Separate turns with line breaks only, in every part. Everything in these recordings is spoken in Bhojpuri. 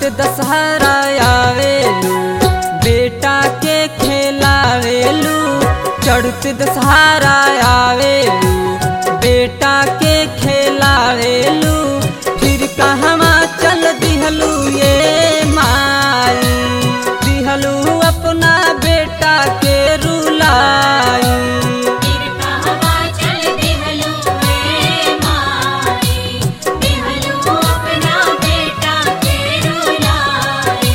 दशहरा आवेलू बेटा के खेलावेलू चढ़ते दशहरा आवेलू बेटा के खेलावेलू फिर कहवा चल दिहलू ये माई दिहलू अपना बेटा के रुलाई
फिर कहवा चल देहलू रे माई देहलू अपना बेटा के रुलाए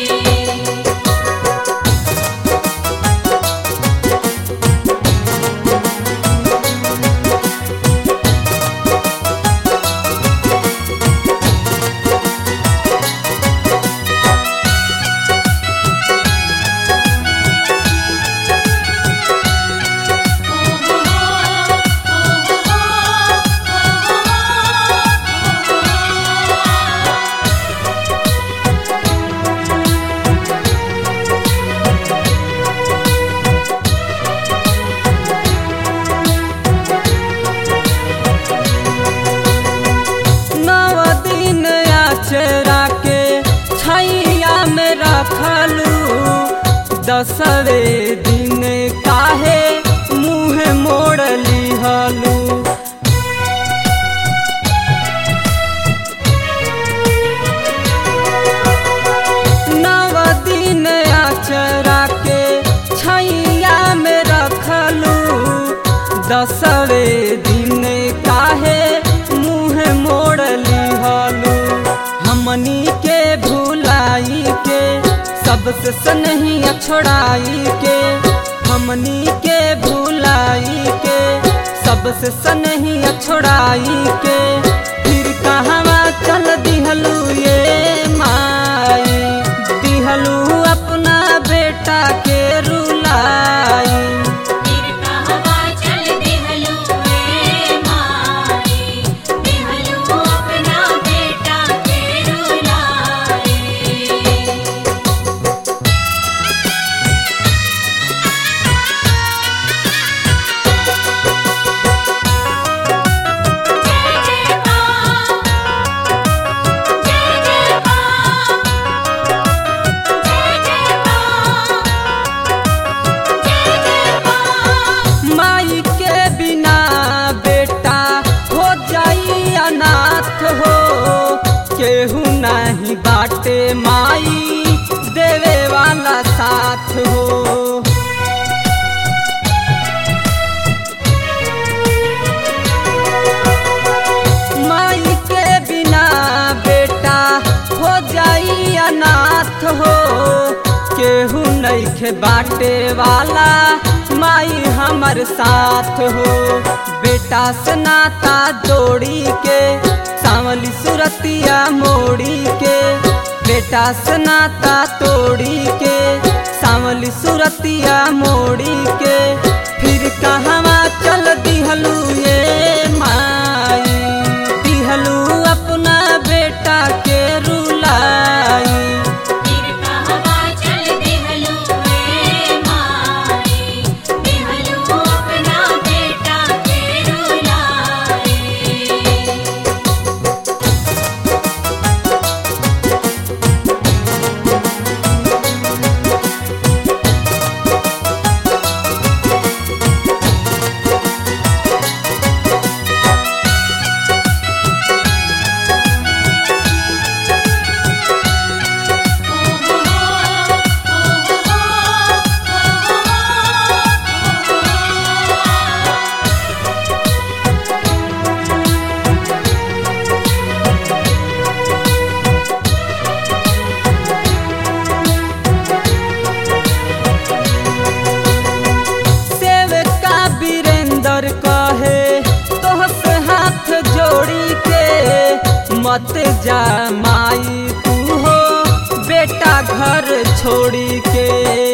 नव दिन आचरा के छैया में रखलू दसवे दिन काहे मुँह मोड़ लिहलू नव दिन आचरा के छैया में रखलू दसवे दिन काहे मुँह मोड़ लिहलू हमनी के भुलाई के सबसे सनहिया छोड़ाई के हमनी के भुलाई के सबसे सनहिया छोड़ाई के फिर कहवा चल दिहलू ये माई दिहलू अपना बेटा के रुलाई
फिर कहवा चल देहलू रे माई देहलू अपना बेटा के रुलाए जय जय मां जय जय मां जय जय मां जय जय मां
माई के बिना बेटा हो जाई अनाथ हो केहू नहीं बाटे माई देवे वाला साथ हो माई के बिना बेटा हो जाई अनाथ हो केहू नइखे बाटे वाला माई हमर साथ हो बेटा से नाता जोड़ी के सांवली सुरतिया मोड़ी के बेटा से नाता तोड़ी के सांवली सुरतिया मोड़ी के फिर कहवा चल दिहलू ये माई दिहलू अपना बेटा के रुलाई
फिर कहवा चल देहलू रे माई देहलू अपना बेटा के रुलाए
सेवका वीरेंद्र कहे तोह से हाथ जोड़ी के मत जा माई तू हो बेटा घर छोड़ी के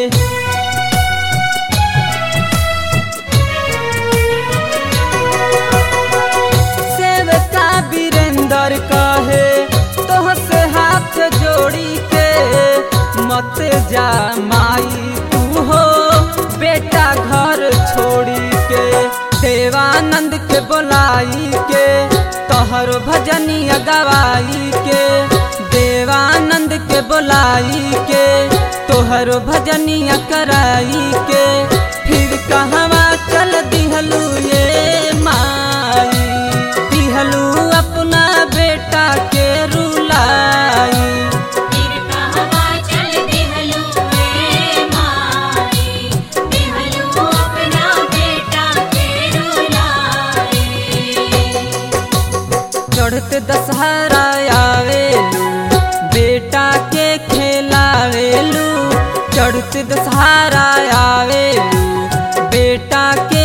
सेवका वीरेंद्र कहे तोह से हाथ जोड़ी के मत जा माई तू हो बेटा घर छोड़ी के देवानंद के बोलाई के तोहर भजनिया गवाई के देवानंद के बोलाई के तोहरो भजनिया कराई के फिर कहवा चल दिहलू ये माई दिहलू अपना बेटा के रुलाई
फिर कहवा चल देहलू ए माई देहलू अपना बेटा के रुलाए
चढ़ते दशहरा आवेलू बेटा के खेलावेलू चढ़ते दशहरा आवेलू बेटा के